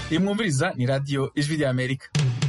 iyi mwumviriza ni radiyo ijwi rya amerika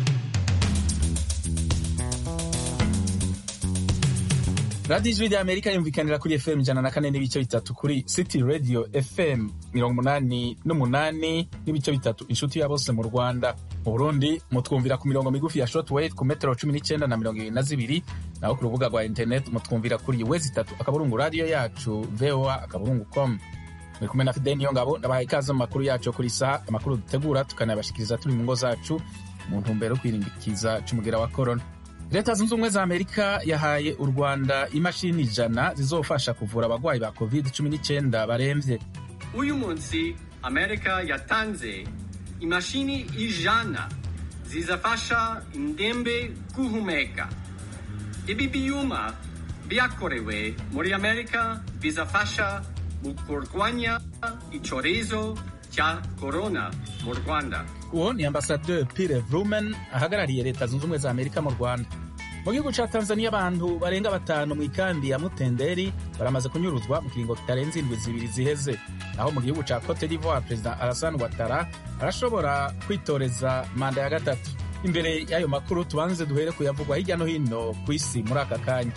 radiyo ijwi rya amerika yumvikanira kuri fm ijana na kane n'ibice bitatu kuri city radio fm mirongo umunani n'umunani n'ibice bitatu inshuti ya bose mu rwanda mu burundi mutwumvira ku mirongo migufi ya shortwave ku metero cumi n'icyenda na mirongo ibiri na zibiri naho ku rubuga rwa internet mutwumvira kuri wezi itatu akaburungu radiyo yacu voa akaburungu com muri kumwe na fideni niyo ngabo ndabahaye ikaze mu makuru yacu kuri saha amakuru dutegura tukanayabashikiriza turi mu ngo zacu mu ntumbero yo kwirindikiza c'umugera wa korona leta zunze ubumwe za amerika yahaye u rwanda imashini ijana zizofasha kuvura abagwayi ba covid 19 baremvye uyu munsi amerika yatanze imashini ijana zizafasha indembe guhumeka ibi byuma byakorewe muri amerika bizafasha mu kurwanya icyorezo cya korona mu rwanda uwo ni ambasaderi pire vrumen ahagarariye leta zunze ubumwe za amerika mu rwanda mu gihugu ca tanzania abantu barenga batanu mu ikambi ya mutenderi baramaze kunyuruzwa mu kiringo kitarenze indwi zibiri ziheze naho mu gihugu ca cote d'ivoire perezida alassane watara arashobora kwitoreza manda ya gatatu imbere y'ayo makuru tubanze duhere kuyavugwa hirya no hino ku isi muri aka kanya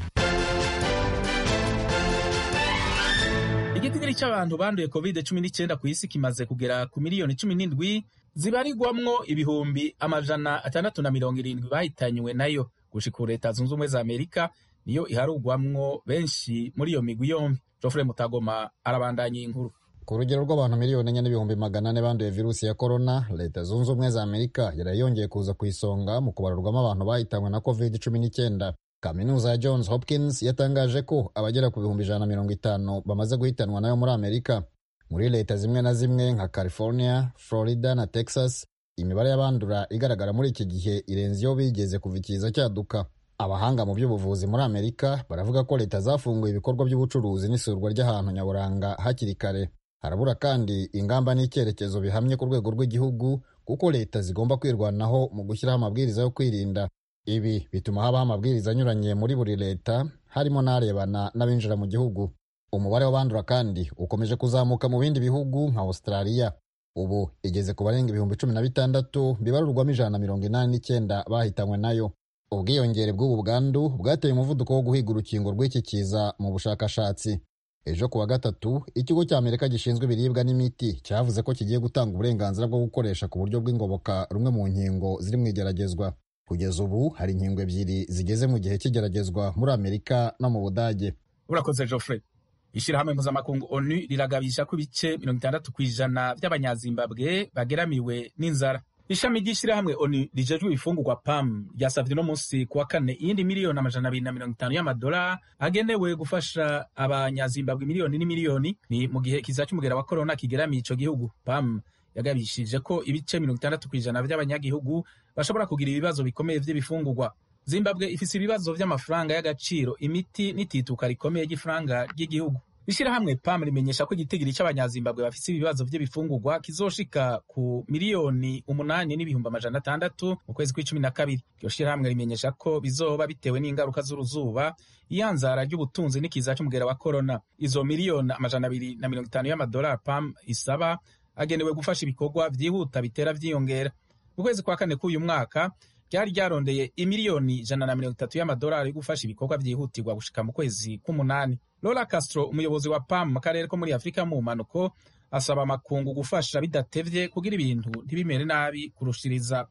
igitigiri cy'abantu banduye covid 19 ku isi kimaze kugera ku miliyoni cumi n'indwi zibarirwamwo ibihumbi amajana atandatu na mirongo irindwi bahitanywe nayo gushika leta zunze ubumwe za amerika niyo iharugwamwo benshi muri iyo migwi yombi jofure mutagoma arabandanya iyi nkuru ku rugero rw'abantu miliyoni enye n'ibihumbi magana ane banduye virusi ya korona leta zunze ubumwe za amerika yari yongeye kuza ku isonga mu kubarurwamo abantu bahitanywe na covid cumi n'icyenda kaminuza ya johns hopkins yatangaje ko abagera ku bihumbi ijana na mirongo itanu bamaze guhitanwa nayo muri amerika muri leta zimwe na zimwe nka california florida na texas imibare y'abandura igaragara muri iki gihe irenze iyo bigeze kuva ikiza cyaduka abahanga mu by'ubuvuzi muri amerika baravuga ko leta zafunguye ibikorwa by'ubucuruzi n'isurwa ry'ahantu nyaburanga hakiri kare harabura kandi ingamba n'icyerekezo bihamye ku rwego rw'igihugu kuko leta zigomba kwirwanaho mu gushyiraho amabwiriza yo kwirinda ibi bituma habaho amabwiriza anyuranye muri buri leta harimo n'arebana n'abinjira mu gihugu umubare w'abandura kandi ukomeje kuzamuka mu bindi bihugu nka australia ubu igeze ku barenga ibihumbi cumi na bitandatu bibarurwamo ijana na mirongo inani n'icyenda bahitanywe nayo ubwiyongere bw'ubu bwandu bwateye umuvuduko wo guhiga urukingo rw'iki kiza mu bushakashatsi ejo ku wa gatatu ikigo cya amerika gishinzwe ibiribwa n'imiti cyavuze ko kigiye gutanga uburenganzira bwo gukoresha ku buryo bw'ingoboka rumwe mu nkingo ziri mu igeragezwa kugeza ubu hari inkingo ebyiri zigeze mu gihe cy'igeragezwa muri amerika no mu budage urakoze jofre ishyirahamwe mpuzamakungu onu riragabisha ko ibice mirongo itandatu ku ijana by'abanyazimbabwe bageramiwe n'inzara ishami ry'ishyirahamwe onu rijejwe ibifungurwa pam ryasabye uno munsi ku wa kane iyindi miliyoni amajana abiri na mirongo itanu y'amadolari agenewe gufasha abanyazimbabwe miliyoni n'imiliyoni ni mu gihe kiza cy'umugera wa korona kigeramiye ico gihugu pam yagabishije ko ibice mirongo itandatu ku ijana by'abanyagihugu bashobora kugira ibibazo bikomeye by'ibifungurwa zimbabwe ifise ibibazo vy'amafaranga y'agaciro imiti n'itituka rikomeye ry'ifaranga ry'igihugu ishyirahamwe pam rimenyesha ko igitigiri cy'abanyazimbabwe bafise ibibazo vy'ibifungurwa kizoshika ku miliyoni umunani n'ibihumbi amajana atandatu mu kwezi kw'icumi na kabiri iryo shyirahamwe rimenyesha ko bizoba bitewe n'ingaruka z'uruzuba iyanzara ry'ubutunzi n'ikiza c'umugera wa korona izo miliyoni amajana abiri na mirongo itanu y'amadolari pam isaba agenewe gufasha ibikorwa vyihuta bitera vyiyongera mu kwezi kwa kane k'uyu mwaka ryari ryarondeye imiliyoni ijana na mirongo itatu y'amadolari yo gufasha ibikorwa vyihutirwa gushika mu kwezi k'umunani Lola Castro umuyobozi wa PAM mu karere ko muri Afurika mu mpanuko asaba amakungu gufasha bidatevye kugira ibintu ntibimere nabi kurushiriza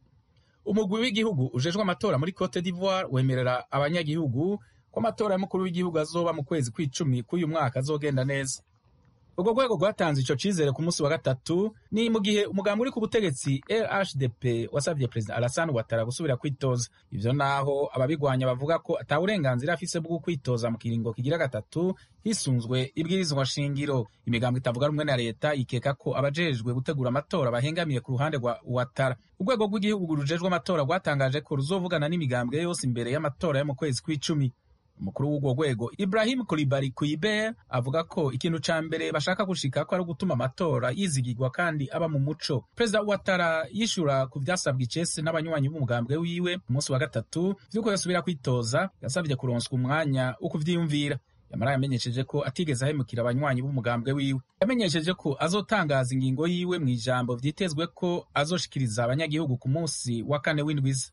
umugwi w'igihugu ujejwe amatora muri Cote d'Ivoire wemerera abanyagihugu ko amatora y'umukuru w'igihugu azoba mu kwezi kw'icumi k'uyu mwaka azogenda neza urwo rwego rwatanze ico cizere ku munsi wa gatatu ni mu gihe umugambi uri ku butegetsi RHDP wasavye perezida Alassane Ouattara gusubira kwitoza ivyo naho ababigwanya bavuga ko ata burenganzira afise bwo kwitoza mu kiringo kigira gatatu hisunzwe ibwirizwa shingiro imigambo itavuga rumwe na leta ikeka ko abajejwe gutegura amatora bahengamiye ku ruhande rwa Ouattara urwego rw'igihugu rujejwe amatora rwatangaje ko ruzovugana n'imigambwe yose imbere y'amatora yo mu kwezi kw'icumi umukuru w'urwo rwego ibrahim kulibari kuiber avuga ko ikintu ca mbere bashaka gushika ko ari ugutuma amatora yizigirwa kandi aba mu muco perezida watara yishura ku vyasabwa icese n'abanywanyi b'umugambwe wiwe ku munsi wa gatatu vy'uko yosubira kwitoza yasavye kuronswa umwanya wo kuvyiyumvira yamara yamenyesheje ko atigeze ahemukira abanywanyi b'umugambwe wiwe yamenyesheje ko azotangaza ingingo yiwe mu ijambo vyitezwe ko azoshikiriza abanyagihugu ku munsi wa kane w'indwiza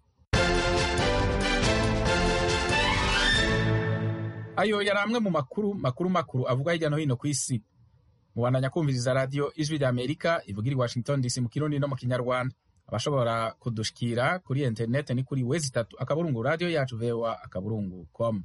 ayo yari amwe mu makuru makuru makuru avugwa hirya no hino ku isi mubandanya kumviriza radiyo ijwi rya amerika ivugira i washington dc mu kirundi no mu kinyarwanda abashobora kudushikira kuri interineti ni kuri wezi itatu akaburungu radiyo yacu voa akaburungu com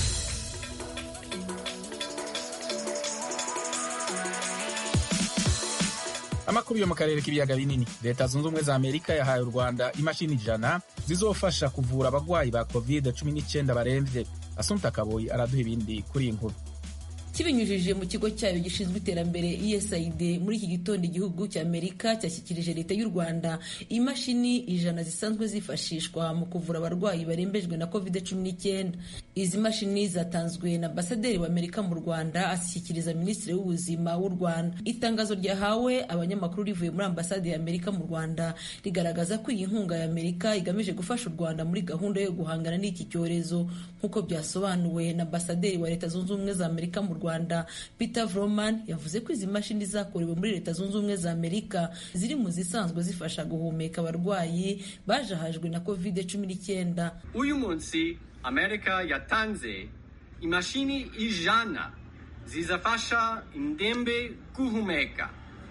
amakuru yo mu karere k'ibiyaga binini leta zunze ubumwe za amerika yahaye u rwanda imashini ijana zizofasha kuvura abagwayi ba covid cumi n'icyenda baremvye asumta kaboyi araduha ibindi kuri iyi nkuru kibinyujije mu kigo cyayo gishinzwe iterambere ESAID muri iki gitondo igihugu cya Amerika cyashyikirije leta y'u Rwanda imashini ijana zisanzwe zifashishwa mu kuvura abarwayi barembejwe na covid cumi n'icyenda izi mashini zatanzwe na ambasaderi wa Amerika mu Rwanda ashyikiriza minisitiri w'ubuzima w'u Rwanda itangazo ryahawe abanyamakuru rivuye muri ambasade ya Amerika mu Rwanda rigaragaza ko iyi nkunga ya Amerika igamije gufasha u Rwanda muri gahunda yo guhangana n'iki cyorezo nk'uko byasobanuwe na ambasaderi wa leta zunze ubumwe za Amerika mu Rwanda Rwanda Peter Vroman yavuze ko izi mashini zakorewe muri Leta Zunze Ubumwe za Amerika ziri mu zisanzwe zifasha guhumeka abarwayi bajahajwe na covid cumi n'icyenda uyu munsi amerika yatanze imashini ijana zizafasha indembe guhumeka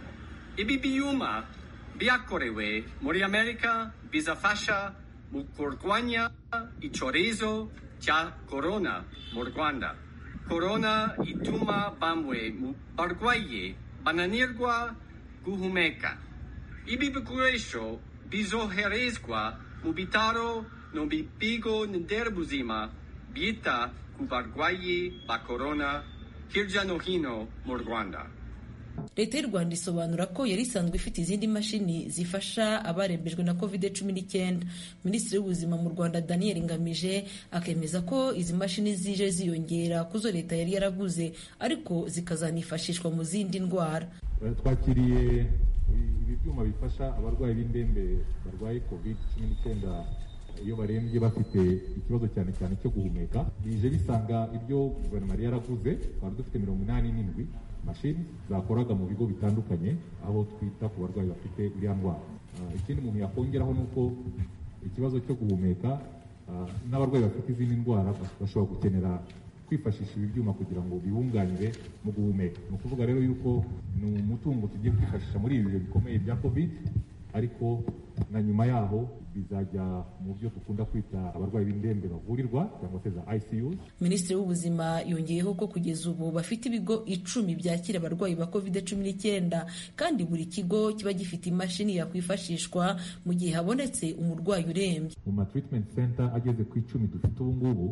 ibi byuma byakorewe muri amerika bizafasha mu kurwanya icyorezo cya korona mu rwanda korona ituma bamwe mu barwayi bananirwa guhumeka ibi bikoresho bizoherezwa mu bitaro no mu bigo nderabuzima byita ku barwayi ba korona hirya no hino mu rwanda leta y'u rwanda isobanura ko yari isanzwe ifite izindi mashini zifasha abarembejwe na covid cumi n'icyenda minisitiri w'ubuzima mu rwanda daniel ngamije akemeza ko izi mashini zije ziyongera ku zo leta yari yaraguze ariko zikazanifashishwa mu zindi ndwara twakiriye ibi byuma bifasha abarwayi b'indembe barwaye covid cumi n'icyenda iyo barembye bafite ikibazo cyane cyane cyo guhumeka bije bisanga ibyo guverinoma yari yaraguze twari dufite mirongo inani n'indwi mashini zakoraga mu bigo bitandukanye aho twita ku barwayi bafite iriya ndwara ikindi umuntu yakongeraho ni uko ikibazo cyo guhumeka n'abarwayi bafite izindi ndwara bashobora gukenera kwifashisha ibi byuma kugira ngo bibunganire mu guhumeka ni ukuvuga rero yuko ni umutungo tugiye kwifashisha muri ibi bihe bikomeye bya covid ariko na nyuma yaho bizajya mu byo dukunda kwita abarwayi b'indembe bavurirwa cyangwa se za ICU. Minisitiri w'ubuzima yongeyeho ko kugeza ubu bafite ibigo icumi byakira abarwayi ba covid cumi n'icyenda kandi buri kigo kiba gifite imashini yakwifashishwa mu gihe habonetse umurwayi urembye. Mu ma treatment center ageze ku icumi dufite ubu ngubu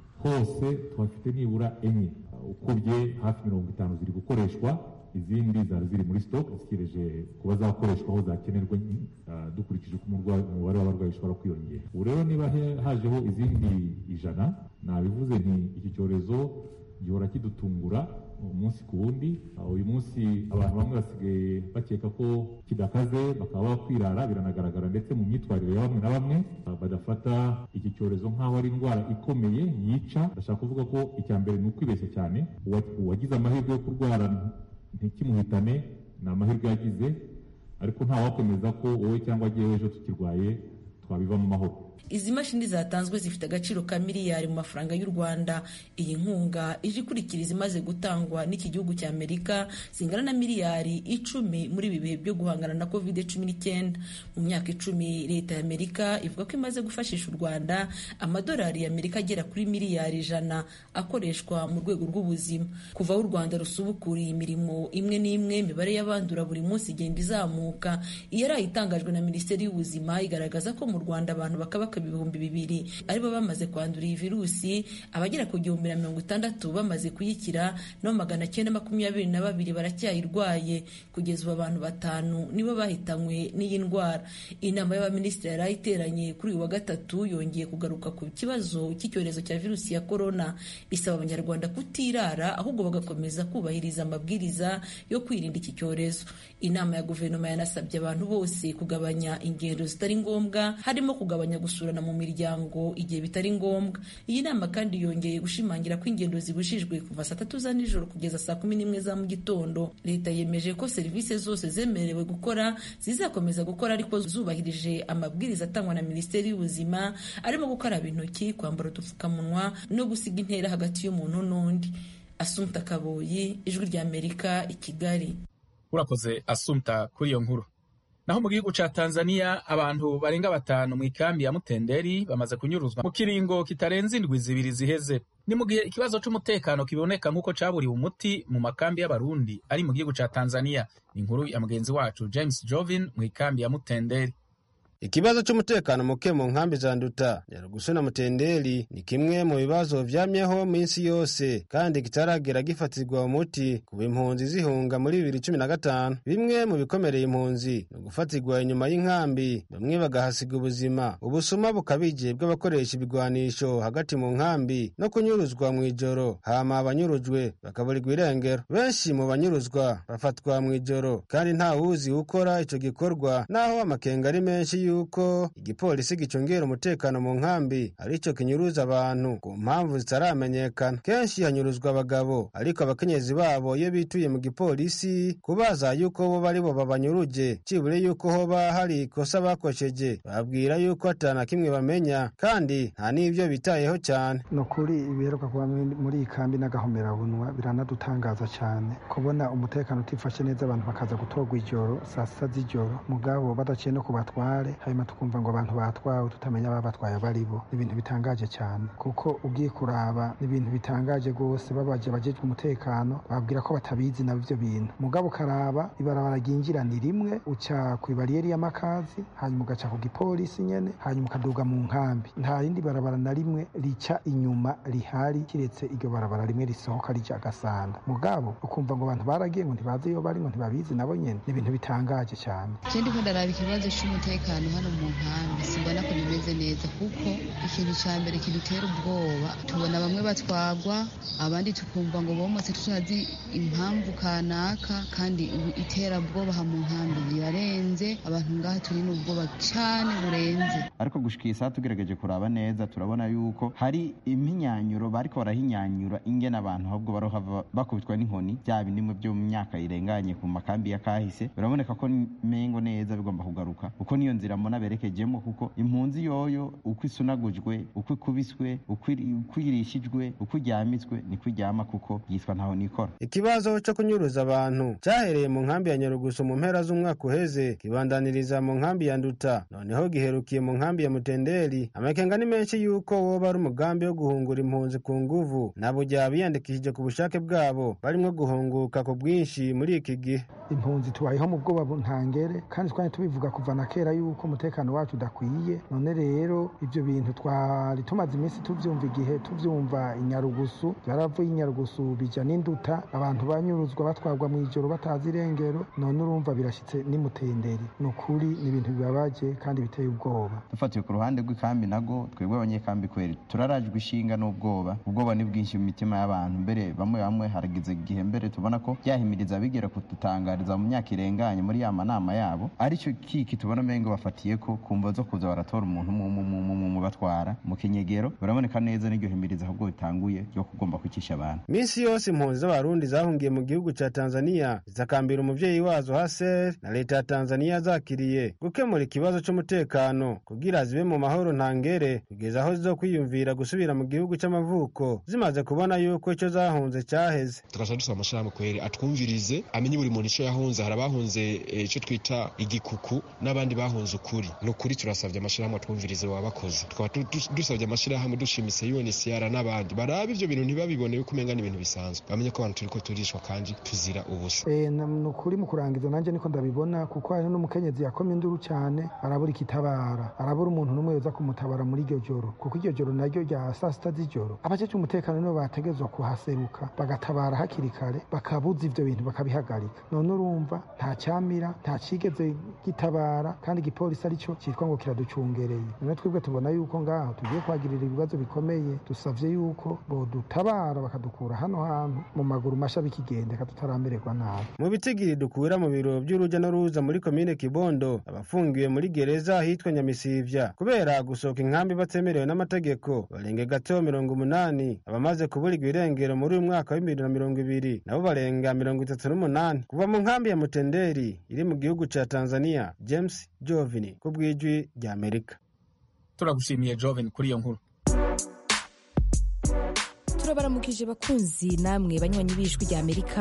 hose tuhafite nibura enye ukubye hafi mirongo itanu ziri gukoreshwa izindi zari ziri muri stock zitegereje kuba zakoreshwa aho zakenerwa dukurikije uko umubare w'abarwayi ushobora kwiyongera ubu rero niba hajeho izindi ijana nabivuze nti iki cyorezo gihora kidutungura umunsi ku wundi uyu munsi abantu bamwe basigaye bakeka ko kidakaze bakaba bakwirara biranagaragara ndetse mu myitwarire ya bamwe na bamwe badafata iki cyorezo nk'aho ari indwara ikomeye yica ndashaka kuvuga ko icya mbere ni ukwibeshya cyane uwagize amahirwe yo kurwara ntikimuhitane ni amahirwe yagize ariko ntawakomeza ko wowe cyangwa agiye ejo tukirwaye twabiva mu mahoro izi mashini zatanzwe zifite agaciro ka miliyari mu mafaranga y'u rwanda iyi nkunga ije ikurikira izimaze gutangwa n'iki gihugu cya amerika zingana na miliyari icumi muri ibi bihe byo guhangana na covid cumi n'icyenda mu myaka icumi leta ya amerika ivuga ko imaze gufashisha u rwanda amadolari ya amerika agera kuri miliyari ijana akoreshwa mu rwego rw'ubuzima kuva aho u rwanda rusubukuriye imirimo imwe n'imwe imibare y'abandura buri munsi igenda izamuka iyo ari itangajwe na minisiteri y'ubuzima igaragaza ko mu rwanda abantu bakaba ibihumbi bibiri aribo bamaze kwandura iyi virusi abagera ku gihumbi na mirongo itandatu bamaze kuyikira no magana cyenda makumyabiri na babiri baracyayirwaye kugeza ubu abantu batanu nibo bahitanywe n'iyi ndwara inama y'abaminisitiri yari iteranye kuri uyu wa gatatu yongeye kugaruka ku kibazo cy'icyorezo cya virusi ya korona isaba abanyarwanda kutirara ahubwo bagakomeza kubahiriza amabwiriza yo kwirinda iki cyorezo inama ya guverinoma yanasabye abantu bose kugabanya ingendo zitari ngombwa harimo kugabanya gusura gusurana mu miryango igihe bitari ngombwa iyi nama kandi yongeye gushimangira ko ingendo zibujijwe kuva saa tatu za nijoro kugeza saa kumi n'imwe za mu gitondo leta yemeje ko serivisi zose zemerewe gukora zizakomeza gukora ariko zubahirije amabwiriza atangwa na minisiteri y'ubuzima arimo gukaraba intoki kwambara udupfukamunwa no gusiga intera hagati y'umuntu n'undi asumta kaboyi ijwi ry'amerika i kigali urakoze asumta kuri iyo nkuru naho mu gihugu ca tanzania abantu barenga batanu mu ikambi ya mutenderi bamaze kunyuruzwa mu kiringo kitarenze indwi zibiri ziheze ni mu gihe ikibazo c'umutekano kiboneka nk'uko caburiwe umuti mu makambi y'abarundi ari mu gihugu ca tanzania ni inkuru ya mugenzi wacu james jovin mu ikambi ya mutenderi ikibazo cy'umutekano muke mu nkambi za nduta nyarugusu na mutenderi ni kimwe mu bibazo vyamyeho minsi yose kandi kitaragera gifatirwa umuti kuba impunzi zihunga muri bibiri cumi na gatanu bimwe mu bikomereye impunzi ni ugufatirwa inyuma y'inkambi bamwe bagahasiga ubuzima ubusuma bukabije bw'abakoresha ibigwanisho hagati mu nkambi no kunyuruzwa mu ijoro hama abanyurujwe bakaburirwa irengero benshi mu banyuruzwa bafatwa mu ijoro kandi nta wuzi ukora ico gikorwa naho amakenga ari menshi yuko igipolisi gicungera umutekano mu nkambi arico kinyuruza abantu ku mpamvu zitaramenyekana kenshi hanyuruzwa abagabo ariko abakenyezi babo iyo bituye mu gipolisi kubaza yuko bo bari bo babanyuruje cibure yuko hoba hari ikosa bakosheje babwira yuko atana kimwe bamenya kandi nta n'ivyo bitayeho cyane ni ukuri ibiheruka kuba muri iyi kambi n'agahomerabunwa biranadutangaza cyane kubona umutekano utifashe neza abantu bakaza gutorwa ijoro saa sita z'ijoro mugabo badaciye no ku batware hanyuma tukumva ngo abantu batwawe tutamenya ababatwaye abo ari bo ni ibintu bitangaje cyane kuko ugiye kuraba ni ibintu bitangaje rwose babaje abajejwe umutekano babwira ko batabizi nabo ibyo bintu mugabo ukaraba ibarabara ryinjira ni rimwe uca ku ibariyeri y'amakazi hanyuma ugaca ku gipolisi nyene hanyuma ukaduga mu nkambi nta rindi barabara na rimwe rica inyuma rihari kiretse iryo barabara rimwe risohoka rija agasanda mugabo ukumva ngo abantu baragiye ngo ntibazi iyo bari ngo ntibabizi nabo nyene ni ibintu bitangaje cyane ikindi ko ndaraba ikibazo c'umutekano hano mu nkambi simbona ko bimeze neza kuko ikintu ca mbere kidutera ubwoba tubona bamwe batwagwa abandi tukumva ngo bomotse tutazi impamvu kanaka kandi iterabwoba ha mu nkambi rirarenze abantu ngaha turi n'ubwoba cane burenze ariko gushika iyi saha tugerageje kuraba neza turabona yuko hari impinyanyuro bariko barahinyanyura ingene abantu ahubwo barohava bakubitwa n'inkoni bya bindimwe byo mu myaka irenganye ku makambi ya kahise biraboneka ko mengo neza bigomba kugaruka kuko niyo nzira mbona berekejemo kuko impunzi yoyo uko isunagujwe uko ikubiswe uko irishijwe uko iryamitswe niko iryama kuko yitwa ntaho nikora ikibazo cyo kunyuruza abantu cyahereye mu nkambi ya nyarugusu mu mpera z'umwaka uheze kibandaniriza mu nkambi ya nduta noneho giherukiye mu nkambi ya mutenderi amakenga ni menshi yuko woba ari umugambi wo guhungura impunzi ku nguvu nabo byaba biyandikishije ku bushake bwabo barimo guhunguka ku bwinshi muri iki gihe impunzi tubayeho mu bwoba ntangere kandi twari tubivuga kuva na kera yuko umutekano wacu udakwiye none rero ibyo bintu twari tumaze iminsi tubyumva igihe tubyumva inyarugusu byaravuye inyarugusu bijya n'induta abantu banyuruzwa batwarwa mu ijoro batazi irengero none urumva birashyitse n'imutenderi ni ukuri ni ibintu bibabaje kandi biteye ubwoba dufatiye ku ruhande rw'ikambi nago twebwe abanyekambi kweri turarajwe ishinga n'ubwoba ubwoba ni bwinshi mu mitima y'abantu mbere bamwe bamwe haragize igihe mbere tubona ko byahimiriza bigera kudutangariza mu myaka irenganye muri ya manama yabo aricyo kiki tubona mengo bafatiye ko kumva zo kuza baratora umuntu mu batwara mu kinyegero biraboneka neza n'iryo himiriza ahubwo bitanguye ryo kugomba kwicisha abantu minsi yose impunzi z'abarundi zahungiye mu gihugu ca tanzania zikakambira umuvyeyi wazo haser na leta ya tanzania zakiriye gukemura ikibazo c'umutekano kugira zibe mu mahoro ntangere kugeza aho zizokwiyumvira gusubira mu gihugu c'amavuko zimaze kubona yuko ico zahunze caheze tugaca dusaba amashirahamwe kweri atwumvirize amenye buri muntu ico yahunze hari abahunze ico twita igikuku n'abandi bahunze ukuri ni ukuri turasabye amashirahamwe atwumvirize wabakoze tukaba dusabye amashirahamwe dushimise UNHCR n'abandi barabe ivyo bintu ntibabibone yuko umenga n'ibintu bisanzwe bamenye ko abantu turiko turishwa kandi tuzira ubusa ni ukuri mu kurangiza nanjye niko ndabibona kuko hari n'umukenyezi yakomye induru cyane arabura ikitabara arabura umuntu n'umwe yoza kumutabara muri iryo joro kuko iryo joro naryo rya saa sita z'ijoro abajeje umutekano nibo bategezwa kuhaseruka bagatabara hakiri kare bakabuza ivyo bintu bakabihagarika none urumva nta cyamira nta cyigeze gitabara kandi igipolisi aricyo cyitwa ngo kiraducungereye none twebwe tubona yuko ngaho tugiye kwagirira ibibazo bikomeye dusavye yuko bodutabara bakadukura hano hantu mu maguru masha bikigendeka tutaramererwa nabi mu bitigiri dukura mu biro by'uruja n'uruza muri komine kibondo abafungiwe muri gereza ahitwa nyamisivya kubera gusohoka inkambi batemerewe n'amategeko barenge gato mirongo umunani abamaze kuburirwa irengero muri uyu mwaka w'ibibiri na mirongo ibiri nabo barenga mirongo itatu n'umunani kuva mu nkambi ya mutenderi iri mu gihugu ca tanzania james jovini ku bw'ijwi rya amerika turagushimiye joven kuri iyo nkuru turabaramukije bakunzi namwe banywanyi b'ijwi rya amerika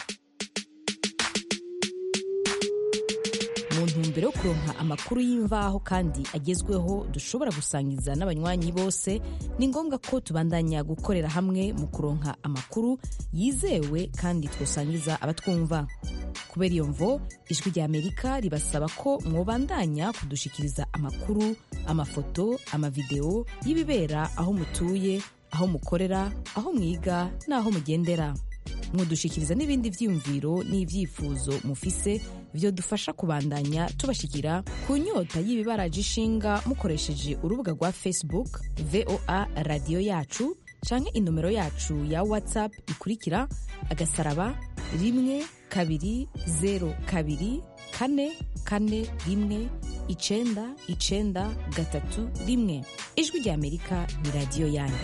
mu ntumbero yo kuronka amakuru y'imvaho kandi agezweho dushobora gusangiza n'abanywanyi bose ni ngombwa ko tubandanya gukorera hamwe mu kuronka amakuru yizewe kandi twosangiza abatwumva kubera iyo mvo ijwi rya amerika ribasaba ko mwobandanya kudushikiriza amakuru amafoto amavideo y'ibibera aho mutuye aho mukorera aho mwiga n'aho mugendera mudushikiriza n'ibindi vyiyumviro n'ivyifuzo mufise vyodufasha kubandanya tubashikira ku nyota y'ibibaraje ishinga mukoresheje urubuga rwa facebook voa radiyo yacu canke inomero yacu ya whatsapp ikurikira agasaraba rimwe kabiri zero kabiri kane kane rimwe icenda icenda gatatu rimwe ijwi rya amerika ni radiyo yanyu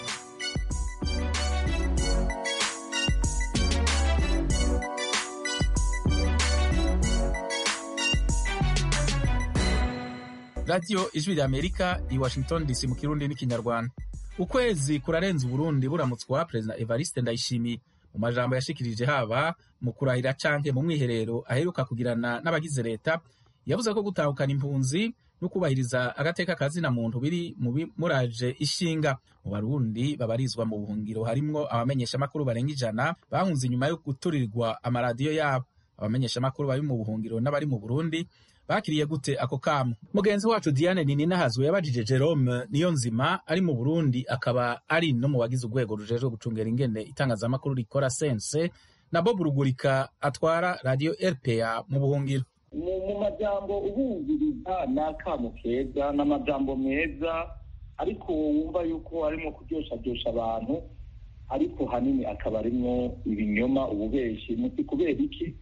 radiyo ijwi rya amerika i washington dc mu kirundi n'ikinyarwanda ukwezi kurarenza uburundi buramutswa perezida evariste ndayishimiye mu majambo yashikirije haba mu kurahira canke mu mwiherero aheruka kugirana n'abagize leta yavuze ko gutahukana impunzi no kubahiriza agateka kazina muntu biri mu bimuraje ishinga mu barundi babarizwa mu buhungiro harimwo abamenyeshamakuru barenga ijana bahunze inyuma yo guturirwa amaradiyo yabo abamenyeshamakuru bari mu buhungiro n'abari mu burundi bakiriye gute ako kamo mugenzi wacu diane nininahazwe yabajije jerome niyo nzima ari mu burundi akaba ari no mu bagize urwego rujejwe gucungera ingene itangazamakuru rikora sense na bob rugurika atwara radiyo rpa mu buhungiro mu majambo ubumviriza ni akamo keza ni amajambo meza ariko wumva yuko arimo kuryoshadosha abantu ariko hanini akaba arimo ibinyoma ububeshi muti kubera iki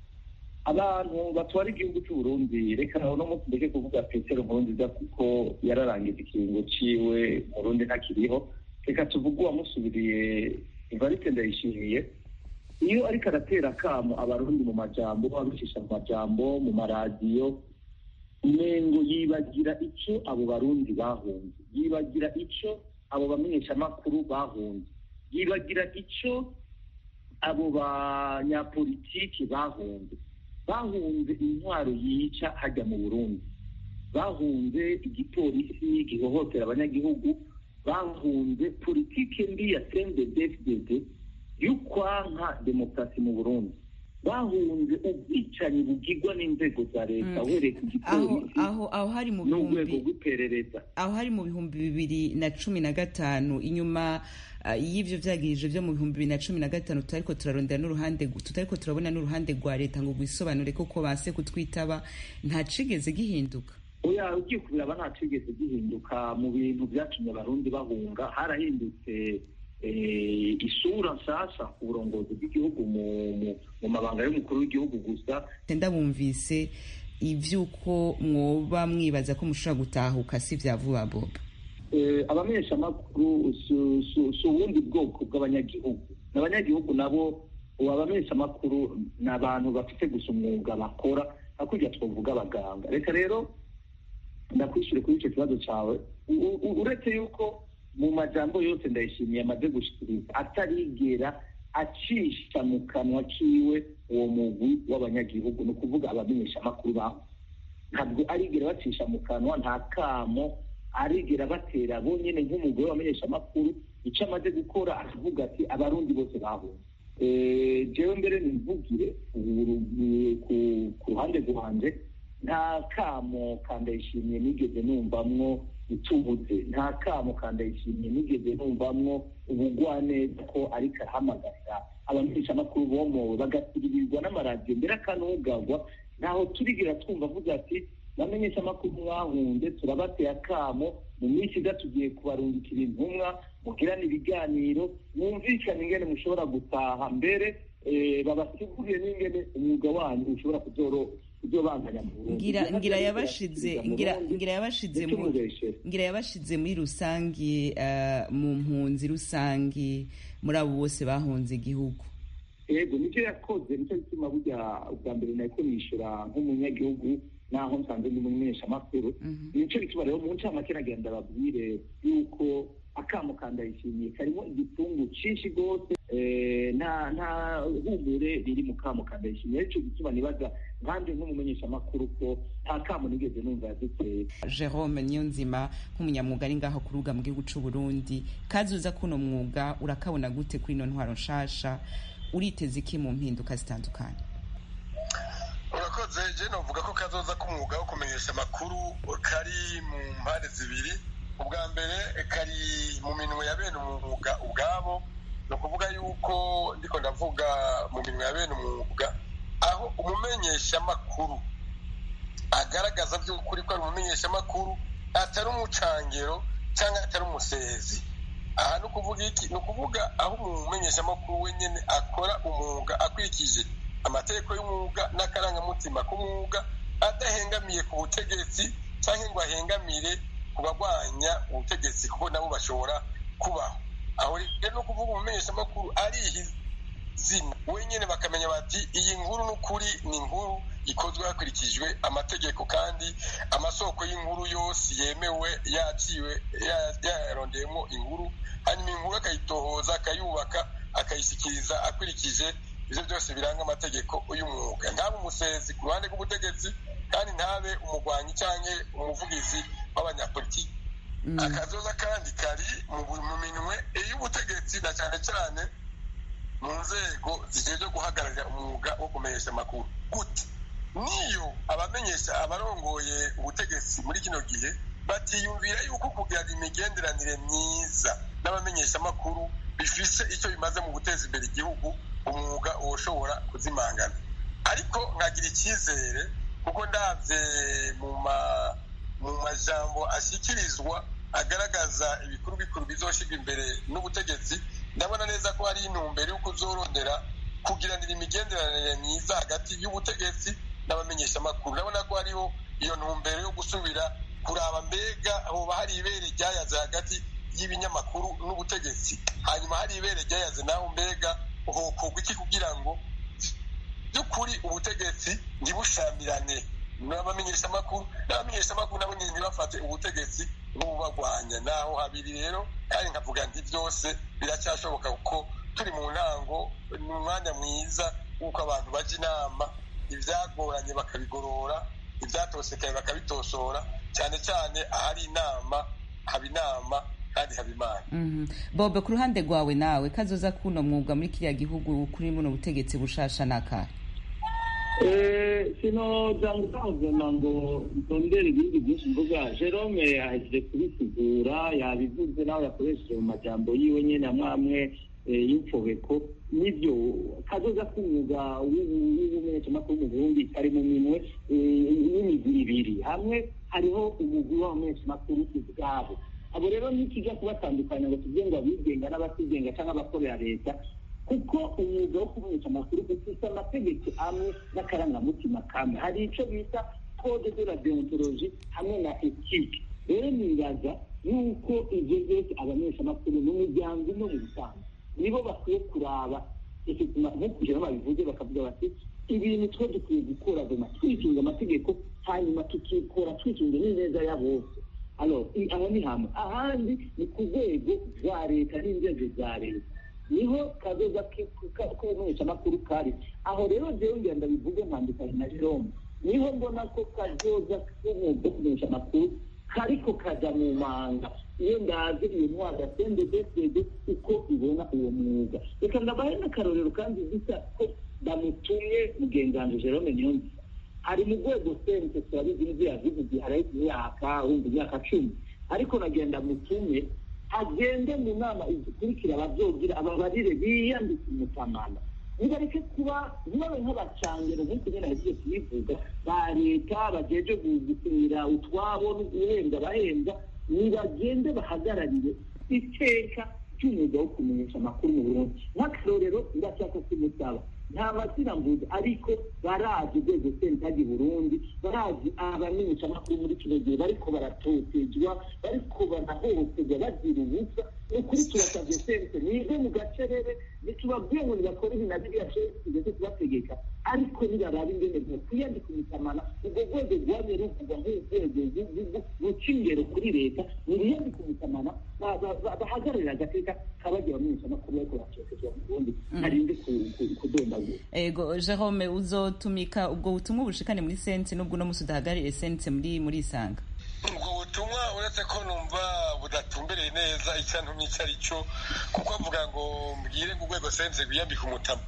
abantu batwara igihugu cy'uburundi reka nawe no munsi ndeke kuvuga petero nkurunziza kuko yararangije ikiringo ciwe murundi ntakiriho reka tuvuge uwamusubiriye ivarite ndayishimiye iyo ariko aratera akamo abarundi mu majambo abicisha mu majambo mu maradiyo umengo yibagira icyo abo barundi bahunze yibagira icyo abo bamenyeshamakuru bahunze yibagira icyo abo banyapolitiki bahunze bahunze intwaro yica hajya mu burundi bahunze igipolisi gihohotera abanyagihugu bahunze politike mbi ya cndfdd y'ukwanka demokarasi mu burundi bahunze ubwicanyi bugirwa n'inzego za leta uhereye ku gipolisi aho aho hari mu n'urwego rw'iperereza aho hari mu bihumbi bibiri na cumi na gatanu inyuma y'ibyo byagirije byo mu bihumbi bibiri na cumi na gatanu tutariko turarondera n'uruhande tutariko turabona n'uruhande rwa leta ngo rwisobanure koko base kutwitaba nta cigeze gihinduka oya ugiye kubiraba nta cigeze gihinduka mu bintu byatumye abarundi bahunga harahindutse isura nshyashya ku burongozi bw'igihugu mu mabanga y'umukuru w'igihugu gusa ndabumvise iby'uko mwoba mwibaza ko mushobora gutahuka si bya vuba boba abamenyeshamakuru si ubundi bwoko bw'abanyagihugu n'abanyagihugu nabo abamenyeshamakuru ni abantu bafite gusa umwuga bakora hakurya twavuga abaganga reka rero ndakwishyure kuri icyo kibazo cyawe uretse yuko mu majambo yose ndayishimiye amaze gushikiriza atarigera acisha mu kanwa kiwe uwo mugwi w'abanyagihugu ni ukuvuga abamenyeshamakuru babo ntabwo arigera bacisha mu kanwa nta kamo arigera batera bonyine nk'umugore w'abamenyeshamakuru icyo amaze gukora aravuga ati abarundi bose bahunze jewe mbere nimvugire ku ruhande rwanje nta kamo kandayishimiye nigeze numvamwo itubuze nta kamo kandayishimye nigeze numvamwo ubugwaneza ko ariko arahamagarira abamenyeshamakuru bomowe bagasiririrwa n'amaradiyo mbere akanugagwa ntaho turigira twumva avuga ati bamenyesha amakuru mwahunze turabateye akamo mu minsi iza tugiye kubarungikira intumwa mugirane ibiganiro mwumvikane ingene mushobora gutaha mbere babasiguriye n'ingene umwuga wanyu ushobora kuzobanganya mu Burundi ngira ngira yabashize ngira ngira yabashize mu ngira yabashize muri rusangi uh, mu mpunzi rusangi muri abo bose bahunze igihugu yego nicyo yakoze nicyo gituma burya ubwa mbere nariko nishura nk'umunyagihugu naho nsanze ndi umumenyeshamakuru nico gituma rero mu ncamake nagenda babwire yuko akamo kandayishimiye karimo igipfungu cinshi rwose nta nta humure riri mu kamo kandayishimiye arico gituma nibaza nkanjye nk'umumenyeshamakuru ko nta kamo nigeze numva yaduteye jerome niyonzima nk'umunyamwuga ari ngaho kuruga mu gihugu c'u burundi kazuza kuno mwuga urakabona gute kuri ino ntwaro nshasha uriteze iki mu mpinduka zitandukanye urakoze je novuga ko kazoza k'umwuga wo kumenyesha amakuru kari mu mpande zibiri ubwa mbere kari mu minwe ya bene umwuga ubwabo ni ukuvuga yuko ndiko ndavuga mu minwe ya bene umwuga aho umumenyeshamakuru agaragaza by'ukuri ko ari umumenyeshamakuru atari umucangero cyangwa atari umusezi aha ni ukuvuga iki ni ukuvuga aho umumenyeshamakuru wenyine akora umwuga akurikije amategeko y'umwuga n'akarangamutima k'umwuga adahengamiye ku butegetsi cyangwa ngo ahengamire ku barwanya ubutegetsi kuko nabo bashobora kubaho aho rero no kuvuga umumenyeshamakuru arihizina wenyine bakamenya bati iyi nkuru n'ukuri ni inkuru ikozwe hakurikijwe amategeko kandi amasoko y'inkuru yose yemewe yaciwe yarondeyemo inkuru hanyuma inkuru akayitohoza akayubaka akayishyikiriza akurikije ibyo byose biranga amategeko y'umwuga ntabe umusezi ku ruhande rw'ubutegetsi kandi ntabe umurwanyi cyangwa umuvugizi w'abanyapolitiki akazoza kandi kari mu minwe y'ubutegetsi na cyane cyane mu nzego zigejwe guhagararira umwuga wo kumenyesha amakuru gute niyo abamenyesha abarongoye ubutegetsi muri kino gihe batiyumvira yuko kugira imigenderanire myiza n'abamenyeshamakuru bifise icyo bimaze mu guteza imbere igihugu umwuga ushobora kuzimangana ariko nkagira icyizere kuko ndabye mu majambo ashyikirizwa agaragaza ibikuru bikuru bizoshyirwa imbere n'ubutegetsi ndabona neza ko hari intumbero yo kuzorondera kugiranira imigenderanire myiza hagati y'ubutegetsi n'abamenyeshamakuru ndabona ko hariho iyo ntumbero yo gusubira kuraba mbega hoba hari ibere ryayaze hagati y'ibinyamakuru n'ubutegetsi hanyuma hari ibere ryayaze naho mbega hokorwa iki kugira ngo by'ukuri ubutegetsi ntibushamirane n'abamenyeshamakuru n'abamenyeshamakuru nabo nyine ntibafate ubutegetsi nk'ububagwanya naho habiri rero kandi nkavuga nti byose biracyashoboka kuko turi mu ntango ni umwanya mwiza w'uko abantu bajya inama ibyagoranye bakabigorora ibyatosekaye bakabitosora cyane cyane ahari inama haba inama kandi haba imana bobe ku ruhande rwawe nawe kazoza kuno mwuga muri kiriya gihugu kuri buno butegetsi bushasha n'akahe sinoza ngutanguzana ngo ntondere ibindi byinshi mvuga jerome yahejeje kubisigura yabivuze nawe yakoresheje mu majambo yiwe nyine amwe amwe y'imfobeko nibyo kazoza k'umwuga w'ubumenyeshamakuru mu burundi kari mu minwe y'imigwi ibiri hamwe hariho umugwi w'abamenyeshamakuru ubwabo abo rero nikijya kubatandukanya ngo tuvuge ngo abigenga n'abatigenga cyangwa abakorera leta kuko umwuga wo kumenyesha amakuru ufite amategeko amwe n'akarangamutima kamwe hari icyo bita code de la deontologie hamwe na ethique rero nibaza yuko ibyo byose abamenyeshamakuru n'umuryango umwe mu busanzwe nibo bakwiye kuraba nko kugira babivuze bakavuga bati ibintu two dukwiye gukora doma twisunga amategeko hanyuma tukikora twisunze n'ineza ya bose aho ni hamwe ahandi ni ku rwego rwa leta n'inzego za leta niho kazoza k'ubumenyeshamakuru kari aho rero jewe ngira ndabivuge ntandukanye na jerome niho mbona ko kazoza k'umwuga wo kumenyesha amakuru kariko kaja mu manga iyo ndazi iyo ntwara sendedesede uko ibona uwo mwuga reka ndabahe n'akarorero kandi bisa ko bamutumye mugenzanzu jerome niyonzima ari mu rwego sente turabizi n'ibyo yavuze igihe haraho imyaka wumva imyaka cumi ariko nagenda mutume agende mu nama izikurikira abazogira ababarire biyandika umutamana nibareke kuba ntibabe nk'abacangero nk'uko nyine yagiye kubivuga ba leta bajeje gusinyira utwabo no guhembwa bahembwa nibagende bahagararire iteka ry'umwuga wo kumenyesha amakuru mu burundi nk'akarorero ndashaka kumusaba nta mazina mvuze ariko barazi urwego sentagi burundi barazi abamenyesha amakuru muri kino gihe bariko baratotezwa bariko barahohoterwa bazira ubusa ni ukuri turasabye sense nive mu gacerere ntitubabwiye ngo nibakore ibi na biriya tugeze kubategeka ariko nibarabe ingene bwokwiyandika umutamana ubwo rwego rwamye ruvugwa nk'urwego ruca ingero kuri leta niriyandika umutamana bahagararira agateka kabagira abamenyesha amakuru bariko baratotezwa mu burundi harinde kudondagura ego jerome uzotumika ubwo butumwa bushikane muri sense n'ubwo uno musi udahagarariye sense muri muri isanga ubwo butumwa uretse ko numva budatumbereye neza icyo ntumye icyo ari cyo kuko avuga ngo mbwire ngo urwego sense rwiyambika umutama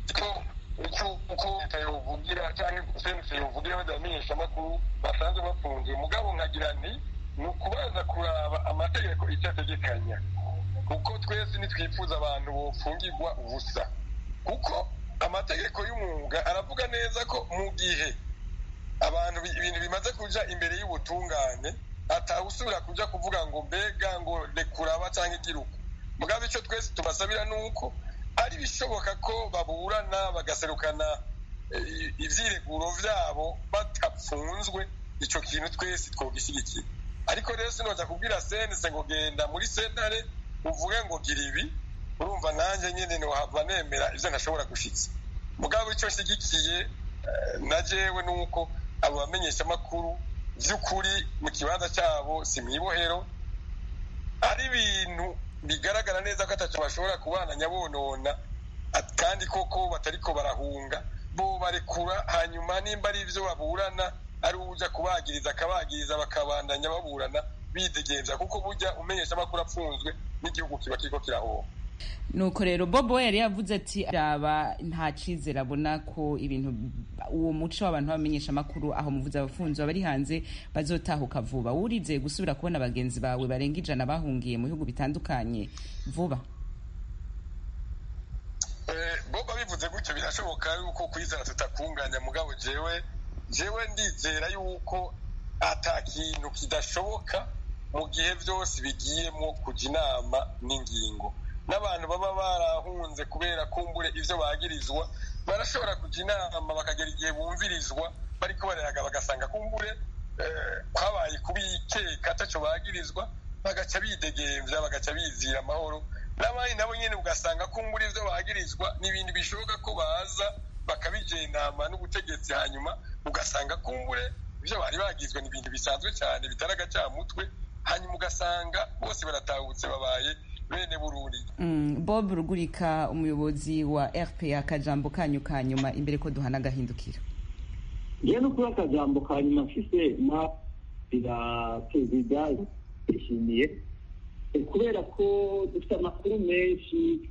uko leta yovugira cyangwa sense yovugira badamenyesha amakuru basanzwe bafunze mugabo nkagira nti ni ukubanza kuraba amategeko icyo ategekanya kuko twese ntitwifuza abantu bofungirwa ubusa kuko amategeko y'umwuga aravuga neza ko mu gihe abantu ibintu bimaze kuja imbere y'ubutungane atawusubira kuja kuvuga ngo mbega ngo rekuraba cyangwa igiruka mugabo icyo twese tubasabira ni uko ari bishoboka ko baburana bagaserukana ivyireguro vyabo batapfunzwe ico kintu twese twogishyigikira ariko rero sinoja kubwira senese ngo genda muri sentare uvuge ngo gira ibi urumva nanjye nyine ntiwahava nemera ibyo ntashobora gushitsa mugabo icyo nshyigikiye na jewe ni uko abo bamenyesha amakuru by'ukuri mu kibanza cyabo si mu ibohero ari ibintu bigaragara neza ko atacyo bashobora kubana nyabonona kandi koko batariko barahunga bo barekura hanyuma nimba ari ibyo baburana ari ujya kubagiriza akabagiriza bakabandanya baburana bidegenza kuko burya umenyesha amakuru apfunzwe n'igihugu kiba kiriko kirahomba nuko rero bobo yari yavuze ati raba nta cyizere abona ko ibintu uwo muco w'abantu bamenyesha amakuru aho muvuze abafunzi bari hanze bazotahuka vuba wurizeye gusubira kubona bagenzi bawe barenga ijana bahungiye mu bihugu bitandukanye vuba bobo bivuze gutyo birashoboka yuko kwizera tutakunganya mugabo jewe jewe ndizera yuko ata kintu kidashoboka mu gihe byose bigiyemo kujya inama n'ingingo n'abantu baba barahunze kubera kumbure ibyo bagirizwa barashobora kujya inama bakagera igihe bumvirizwa bariko barayaga bagasanga kumbure kwabaye kubikeka atacyo bagirizwa bagaca bidegemvya bagaca bizira amahoro n'abandi nabo nyene ugasanga kumbure ivyo bagirizwa n'ibintu bishoboka ko baza bakabijenama n'ubutegetsi hanyuma ugasanga kumbure ivyo bari bagizwe ni ibintu bisanzwe cyane bitari agacamutwe hanyuma ugasanga bose baratahutse babaye bene burundi mm, bob rugurika umuyobozi wa rpa akajambo kanyu ka nyuma imbere ko duhana agahindukira ngewe no kuba akajambo ka nyuma mfise na ira perezida yishimiye kubera ko dufite amakuru menshi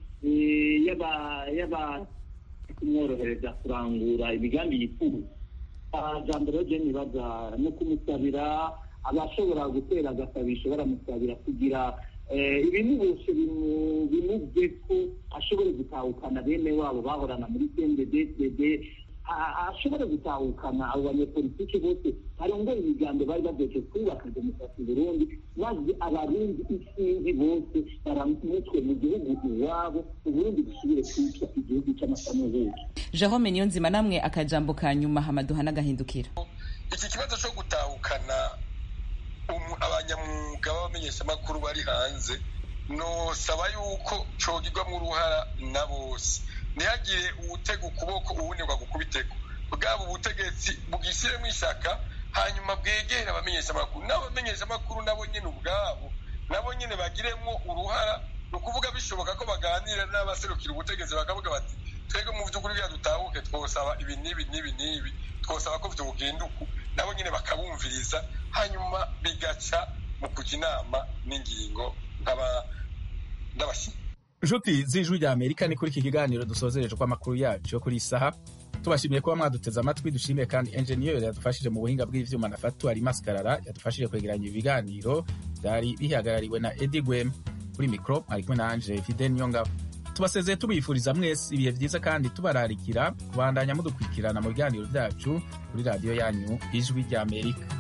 yaba kumworohereza kurangura imigambi yifuza jambo rero je nibaza no kumusabira abashobora gutera agasabisho baramusabira kugira ibintu bose bimubye ko ashobore gutahukana bene wabo bahorana muri cnddd ashobore gutahukana abo banyepolitike bose barongoye imigambi bari bageje kubaka demokarasi burundi maze abarundi isinzi bose baramutwe mu gihugu iwabo uburundi busubire kwitwa igihugu cy'amasamuhugu jerome niyonzima namwe akajambo ka nyuma hamaduha n'agahindukira iki kibazo cyo gutahukana abanyamwuga b'abamenyeshamakuru bari hanze nosaba yuko cogirwamo uruhara na bose ntihagire uwutega ukuboko uwunirwa gukubitego bwaba ubutegetsi bwishyiremo ishaka hanyuma bwegere abamenyeshamakuru n'abamenyeshamakuru nabo nyine ubwabo nabo nyine bagiremo uruhara ni ukuvuga bishoboka ko baganira n'abaserukira ubutegetsi bakavuga bati twebwe mu by'ukuri bya dutahuke twosaba ibi n'ibi n'ibi n'ibi twosaba ko byogenda uku nabo nyine bakabumviriza hanyuma bigaca mu kujya inama n'ingingo n'abashyitsi inshuti z'ijwi rya amerika ni kuri iki kiganiro dusozereje ko amakuru yacu yo kuri iyi saha tubashimiye kuba mwaduteze amatwi dushimiye kandi enjeniyeri yadufashije mu buhinga bw'ivyuma na fatu ari maskarara yadufashije kwegeranya ibiganiro byari bihagarariwe na edi gwem kuri mikoro ari kumwe nanje fide niyongabo tubasezeye tubifuriza mwese ibihe byiza kandi tubararikira kubandanya mudukurikirana mu biganiro byacu kuri radiyo yanyu ijwi ry'amerika